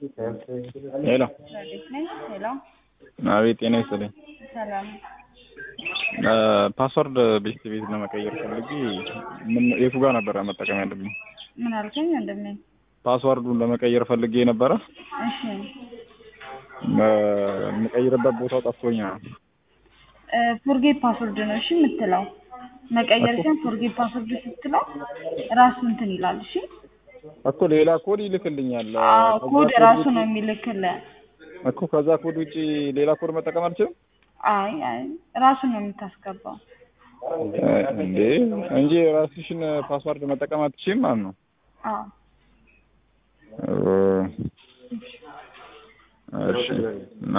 ሄሎ ረዴት ነኝ። ሄሎ አቤት፣ ጤና ይስጥልኝ። ሰላም። ፓስወርድ ቤት ቤት ለመቀየር ፈልጌ ምን የቱ ጋር ነበረ መጠቀም ያለብኝ? ምን አልከኝ ወንድሜ? ፓስወርዱን ለመቀየር ፈልጌ ነበረ እሺ የምቀይርበት ቦታው ጠፍቶኝ ነው። ፎርጌት ፓስወርድ ነው እሺ የምትለው መቀየር ሲሆን ፎርጌት ፓስወርድ ስትለው ራሱ እንትን ይላል። እሺ እኮ ሌላ ኮድ ይልክልኛል አዎ ከዛ ኮድ ኮድ ራሱ ውጭ- ነው የሚልክልህ። እኮ ከዛ ኮድ ውጪ ሌላ ኮድ መጠቀም አልችልም አይ አይ ራሱ ነው የምታስገባው። እንዴ? እንጂ ራስሽን ፓስወርድ መጠቀም አትችይም ማለት ነው። አዎ እሺ